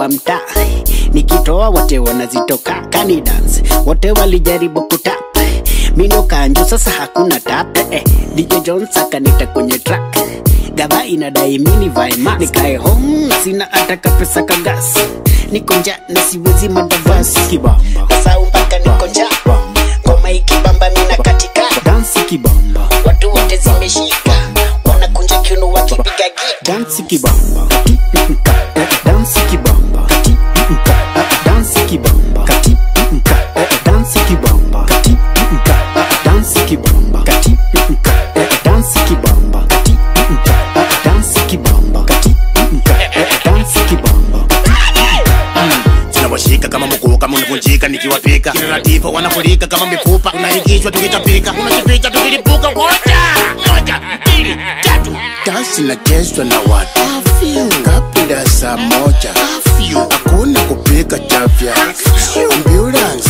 wa mtaa nikitoa wote wanazitoka kani dance wote walijaribu kutap mino kanju sasa hakuna tap eh, DJ Jones akanita kwenye track gava inadai mini vai mask nikae home na sina hata kapesa kagas niko nja na siwezi madavasi kibamba kasau mpaka niko nja ngoma ikibamba mina katika dansi kibamba watu wote zimeshika wanakunja kiuno wakipiga gita dansi kibamba dansi kibamba dansi kibamba dansi kibamba dansi kibamba dansi kibamba dansi kibamba dansi kibamba tunawashika kama mkuu kama unavunjika nikiwapika kila latifa wanafurika kama mifupa tunaikishwa tukitapika unajificha tukilipuka moja moja mbili tatu dansi inachezwa na watu kabla saa moja hakuna kupika chafya ambulance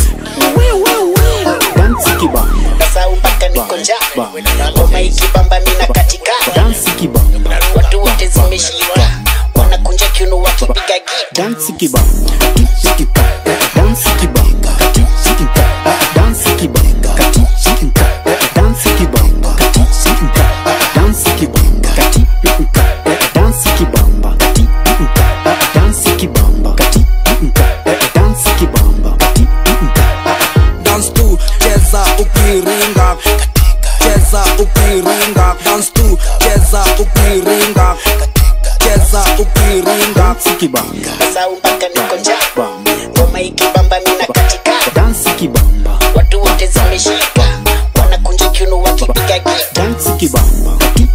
dansi kibamba kasau mpaka niko njaa ngoma ikibamba mina katika dansi kibamba watu wote zimeshika wanakunja kiuno wakipiga gita dansi kibamba dansi kibamba dansi kibamba dansi kibamba dansi kibamba dansi kibamba dansi kibamba dansi kibamba dance tu cheza ukiringa cheza ukiringa dance tu cheza ukiringa cheza ukiringa dansi kibamba kasau mpaka niko njaa ngoma ikibamba mina katika dansi kibamba watu wote zimeshika wanakunja kiuno wakipiga gita dansi kibamba